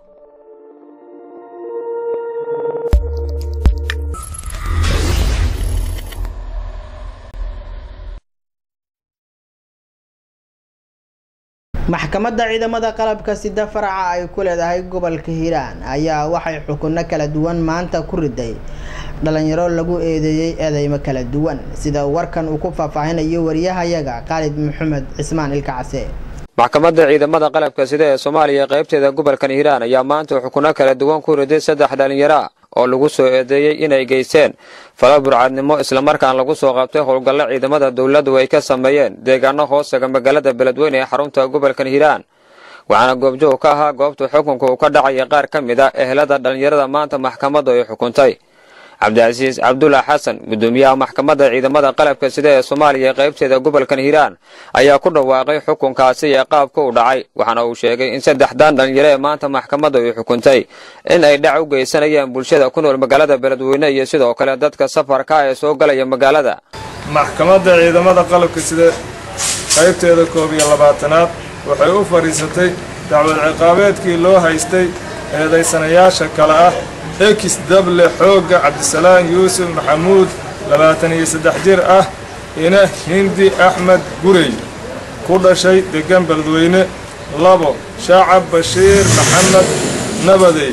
maxkamadda ciidamada qalabka sida faraca ay ku leedahay gobolka hiiraan ayaa waxay xukunno kala duwan maanta ku riday dhalinyaro lagu eedeeyey eedeymo kala duwan sida warkan uu ku faahfaahinayo wariyahayaga khaalid maxamed cismaan ilka case maxkamadda ciidamada qalabka sida ee soomaaliya qaybteeda gobolkan hiiraan ayaa maanta xukunno kala duwan ku riday saddex dhalinyaro ah oo lagu soo eedeeyey inay geysteen fala burcadnimo islamarkaan lagu soo qabtay howlgallo ciidamada dowladdu ay ka sameeyeen deegaano hoostaga magaalada beledweyne ee xarunta gobolkan hiiraan waxaana goobjoog ka ahaa goobta xukunka uu ka dhacaya qaar ka mid a ehelada dhallinyarada maanta maxkamaddu ay xukuntay cabdicasiis cabdulla xasan guddoomiyaha maxkamadda ciidamada qalabka sida ee soomaaliya qaybteeda gobolkan hiiraan ayaa ku dhawaaqay xukunkaasi ee qaabka u dhacay waxaana uu sheegay in saddexdan dhalinyaro ee maanta maxkamaddu ay xukuntay in ay dhac u geysanayaan bulshada ku nool magaalada beledweyne iyo sidoo kale dadka safarka ee soo galaya magaalada maxkamadda ciidamada qalabka sida qaybteeda koob iyo labaatanaad waxay u fadhiisatay dacwad ciqaabeedkii loo haystay eedaysanayaasha kale ah ekis dable xoogga cabdisalaan yuusuf maxamuud labaatan iyo saddex jir ah ina hindi axmed gurey ku dhashay deggan beledweyne labo shacab bashiir maxamed nabadey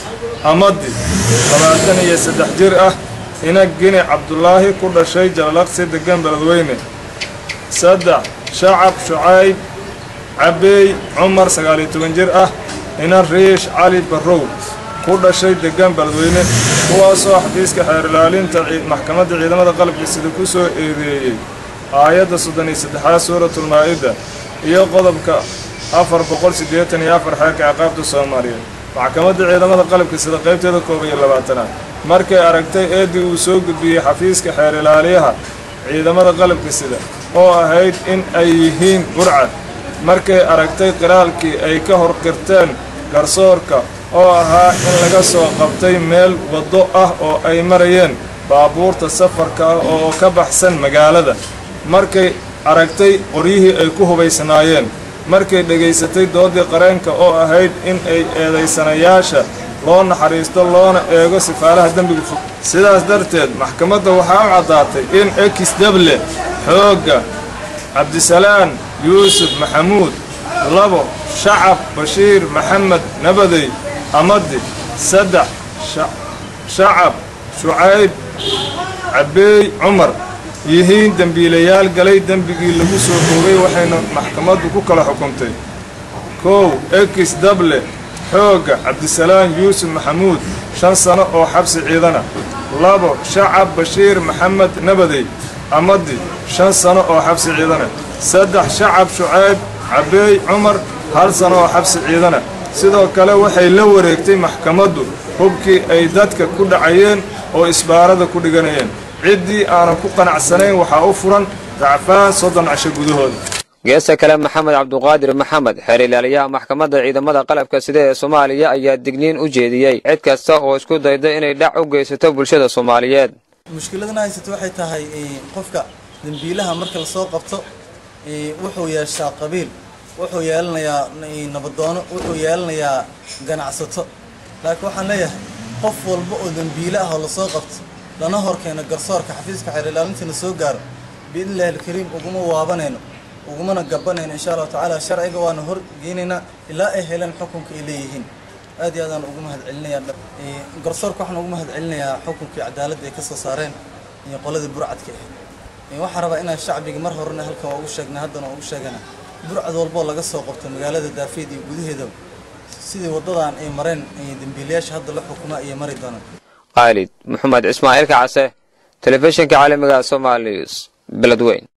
amadi labaatan iyo saddex jir ah ina gini cabdulaahi ku dhashay jalalaqsi deggan beledweyne saddex shacab shucayb cabeey cumar sagaal iyo toban jir ah ina riish cali barrow ku dhashay deggan beledweyne kuwaasoo xafiiska xeer ilaalinta maxkamadda ciidamada qalabka sida ku soo eedeeyey aayadda soddon iyo saddexaad suuratulmaa-ida iyo qodobka afar boqol siddeetan iyo afar xeerka ciqaabta soomaaliyeed maxkamadda ciidamada qalabka sida qaybteeda koob iyo labaatanaad markay aragtay eeddii uu soo gudbiyey xafiiska xeer ilaaliyaha ciidamada qalabka sida oo ahayd in ay yihiin burcad markay aragtay qiraalkii ay ka hor qirteen garsoorka oo ahaa in laga soo qabtay meel waddo ah oo ay marayeen baabuurta safarka ah oo ka baxsan magaalada markay aragtay qoryihii ay ku hubaysnaayeen markay dhegaysatay doodii qareenka oo ahayd in ay eedaysanayaasha loo naxariisto loona eego sifaalaha dembiga fog sidaas darteed maxkamadda waxaa u caddaatay in ekis dable xoogga cabdisalaan yuusuf maxamuud labo shacab bashiir maxamed nabadey amadi saddex shacab shucayb cabeey cumar yihiin dembiilayaal galay dembigii lagu soo oogay waxayna maxkamaddu ku kala xukuntay kow ekis dable xoogga cabdisalaan yuusuf maxamuud shan sano oo xabsi ciidana labo shacab bashiir maxamed nabadey amadi shan sano oo xabsi ciidana saddex shacab shucayb cabeey cumar hal sano oo xabsi ciidana sidoo kale waxay la wareegtay maxkamaddu hubkii ay dadka ku dhacayeen oo isbaarada ku dhiganayeen ciddii aanan ku qanacsanayn waxaa u furan dacfaan soddon casho gudahooda geesta kale maxamed cabduqaadir maxamed xeer ilaaliyaha maxkamadda ciidamada qalabka sida ee soomaaliya ayaa digniin u jeediyey cid kasta oo isku dayda inay dhac u geysato bulshada soomaaliyeed mushkiladana haysata waxay tahay qofka dembiilaha marka lasoo qabto wuxuu yeeshaa qabiil wuxuu yeelanayaa nabadoono wuxuu yeelanayaa ganacsato laakiin waxaan leeyahay qof walba oo dembiile ah oo lasoo qabto lana horkeeno garsoorka xafiiska xeer ilaalintiina soo gaaro biidnillahi alkariim uguma waabanayno ugumana gabanayno insha allahu tacaala sharciga waana hor geynaynaa ilaa ay heleen xukunka ay leeyihiin aad iyo aadaan ugu mahad celinayaa garsoorka waxaan ugu mahad celinayaa xukunkii cadaaladda ay ka soo saareen iyo qoladii burcadka ahayd waxaan rabaa inaan shacbiga mar horena halkan waa ugu sheegnay haddana waa ugu sheegana burcad walboo laga soo qabto magaalada daafeed iyo gudaheedaba sidii waddadan ay mareen dembiilayaasha hadda la xukumaa iyo mari doonaan khaalid maxamed cismaaciilka case telefishinka caalamiga somaali news beledweyn